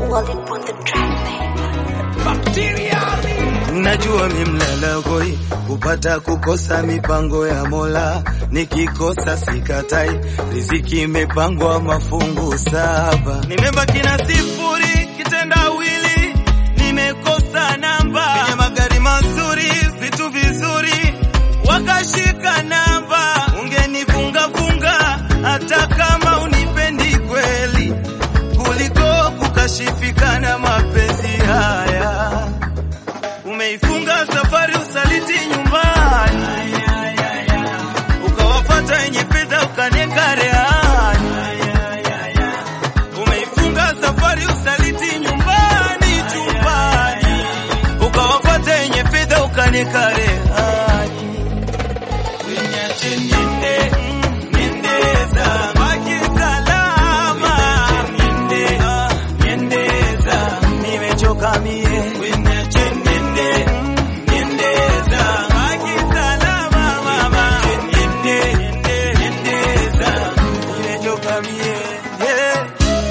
Walip on the track, babe. Najua mimlala goi kupata kukosa mipango ya Mola, nikikosa sikatai, riziki imepangwa mafungu saba. Nimebaki na sifuri kitendawili, nimekosa namba kwenye magari mazuri, vitu vizuri, wakashika namba. Ungenifunga funga hata kama unipendi kweli, kuliko kukashifikana mapenzi haya umeifunga safari usaliti nyumbani, ukawafata wenye fedha ukanieka rehani. Umeifunga safari usaliti nyumbani, chumbani, ukawafata wenye fedha ukanieka rehani. Uniache niende, niende zangu, baki salama. Niende, ah, niende zangu, nimechoka mie. Uniache niende, niende zangu, baki salama mama. Niende, niende, niende zangu, nimechoka mie. Yeah.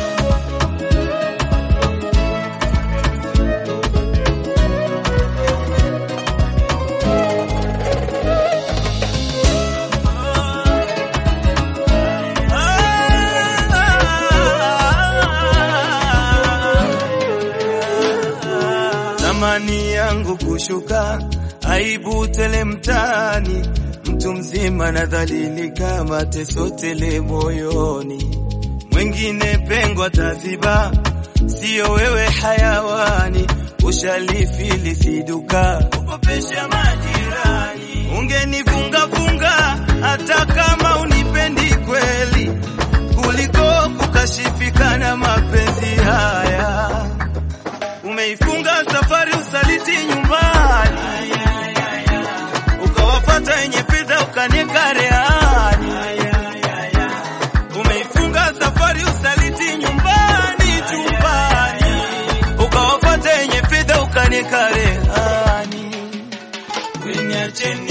Thamani yangu kushuka, aibu tele mtaani, mtu mzima nadhalilika, mateso tele moyoni, mwingine pengo ataziba, sio wewe hayawani, ushalifili siduka, ukopesha majirani, ungenifunga funga hata kama unipendi kweli, kuliko kukashifikana mapenzi haya umeifunga safari usaliti nyumbani, ukawafata wenye fedha ukanieka rehani. Umeifunga safari usaliti nyumbani, chumbani, ukawafata wenye fedha ukanieka rehani. Uniache